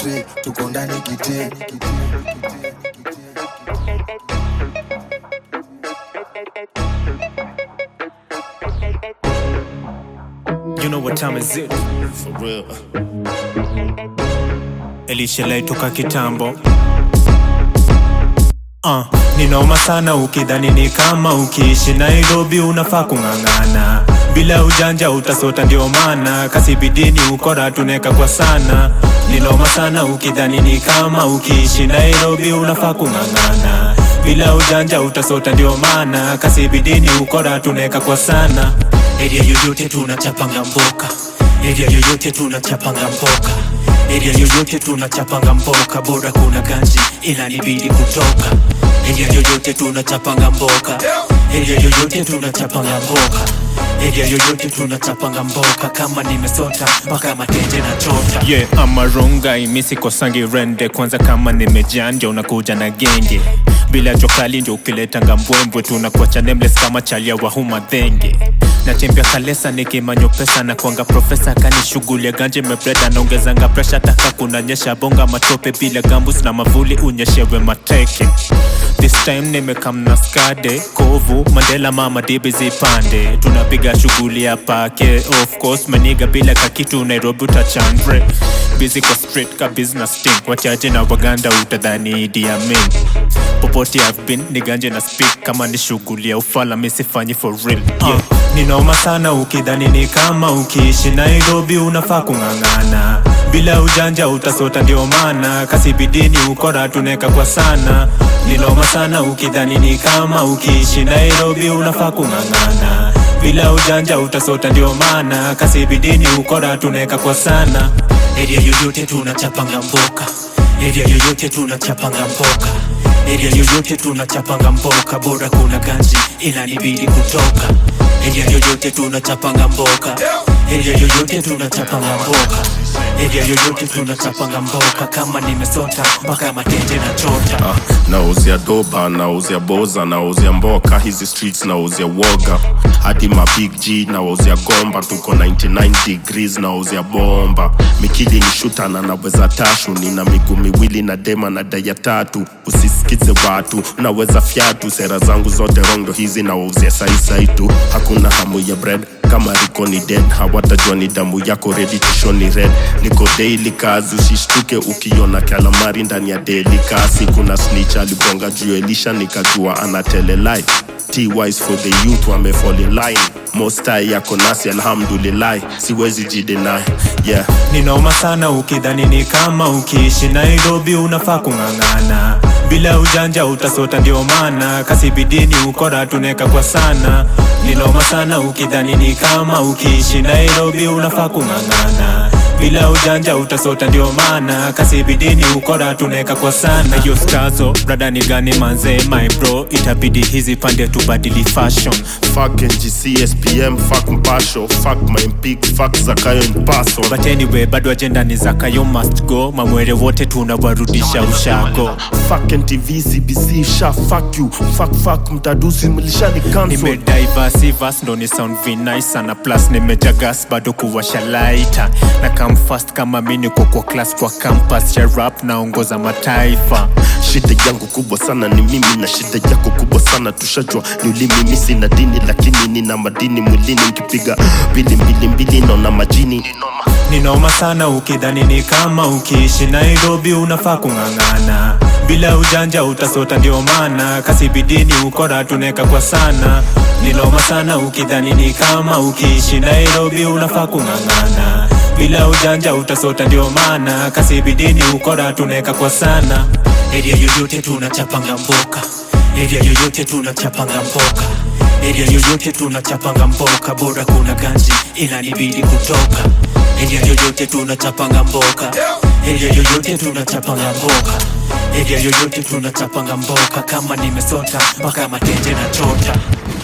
tre tuko ndani kite You know what time is it? For real. Elisha toka kitambo uh, ni noma sana ukidhani ni kama ukiishi Nairobi unafaa kung'ang'ana bila ujanja utasota, ndio maana kasi bidini ukora tuneka kwa sana. Ni noma sana ukidhani ni kama ukiishi Nairobi unafaa kung'ang'ana bila ujanja utasota, ndio maana kasi bidini ukora tuneka kwa sana. Area yoyote tunachapanga mboka, area yoyote tunachapanga mboka, area yoyote tunachapanga mboka, bora kuna ganji inanibidi kutoka. Area yoyote tunachapanga mboka, area yoyote tunachapanga mboka, area yoyote tunachapanga mboka, kama nimesota mpaka matende na chota. yeah, amaronga imisikosangi rende kwanza kama nimejanja unakuja na genge bila jokali ndio ukiletanga mbwembwe tunakuacha nameless kama chalia wa huma dhenge natembea kalesa nikimanyo pesa na kwanga profesa kanishughulia ganje mebreda naongezanga presha taka kunanyesha bonga matope bila gambus na mavuli unyeshewe mateke This time nimekamna skade kovu mandela mama dibi zipande tunapiga shughuli ya pake of course maniga bila kakitu nairobi utachandre busy kwa street ka business team wachache na waganda utadhani Idi Amin popote I've been niganje na speak kama ni shughuli ya ufala misifanyi for real yeah. ni noma sana ukidhani ni kama ukiishi Nairobi unafaa kung'ang'ana bila ujanja utasota, ndio maana kasi bidini ukora tuneka kwa sana. Ni noma sana ukidhani ni kama ukiishi Nairobi unafaa kung'ang'ana bila ujanja utasota, ndio maana kasi bidini ukora tuneka kwa sana. Area yoyote tunachapanga mboka, area yoyote tunachapanga mboka, area yoyote tunachapanga mboka, bora kuna ganji inanibidi kutoka. Area yoyote tunachapanga mboka, area yoyote tunachapanga mboka, area yoyote tunachapanga mboka, kama nimesota mpaka matende na chota. Ah, nauzia doba nauzia boza nauzia mboka hizi streets nauzia woga hadi ma big g nauzia gomba tuko 99 degrees nauzia bomba mikili ni shuta na naweza tashu nina miguu miwili na dema na daya tatu usisikize watu naweza fyatu sera zangu zote rondo hizi nauzia saisai tu hakuna hamu ya bread kama riko ni dead hawatajua ni damu yako ready to show ni red niko daily kazi usishtuke ukiona kalamari ndani ya daily kasi kuna snitch aligonga juu elisha nikajua anatelelai T-wise for the youth wame fall in line mostai yako nasi alhamdulillah siwezi jidenai yeah Ni noma sana ukidhani ni kama ukiishi Nairobi unafaa kung'ang'ana bila ujanja utasota, ndio maana kasi bidini ukora tuneka kwa sana. Ni noma sana ukidhani ni kama ukiishi Nairobi unafaa kung'ang'ana bila ujanja utasota, ndio maana kasi bidini ukora tuneka kwa sana. Hiyo stazo brada ni gani manze, my bro, itabidi hizi pande tubadili fashion fuck ngc spm fuck mpasho fuck my mpig fuck zakayo mpaso but anyway, bado ajenda ni zakayo must go, mamwere wote tunawarudisha ushago. fuck ntv cbc sha fuck you fuck fuck mtadusi mlishani cancel nimediversivas ndo ni sound vinai sana plus nimejagas bado kuwasha laita na come fast kama mi niko kwa class kwa campus ya rap naongoza mataifa shida yangu kubwa sana ni mimi na shida yako kubwa sana tushajua ni ulimi mimi sina dini lakini nina madini mwilini nkipiga mbili mbili mbili naona majini ni noma sana ukidhani ni kama ukiishi nairobi unafaa kung'ang'ana bila ujanja utasota ndio maana kasi bidini ukora tuneka kwa sana ni noma sana ukidhani ni kama ukiishi nairobi unafaa kung'ang'ana bila ujanja utasota ndio maana kasi bidini ukora tuneka kwa sana Area yoyote tunachapanga mboka, area yoyote tunachapanga mboka, area yoyote tunachapanga mboka, bora kuna ganji inanibidi kutoka. Area yoyote tunachapanga mboka, area yoyote tunachapanga mboka, area yoyote tunachapanga mboka, kama nimesota mpaka matende na chota.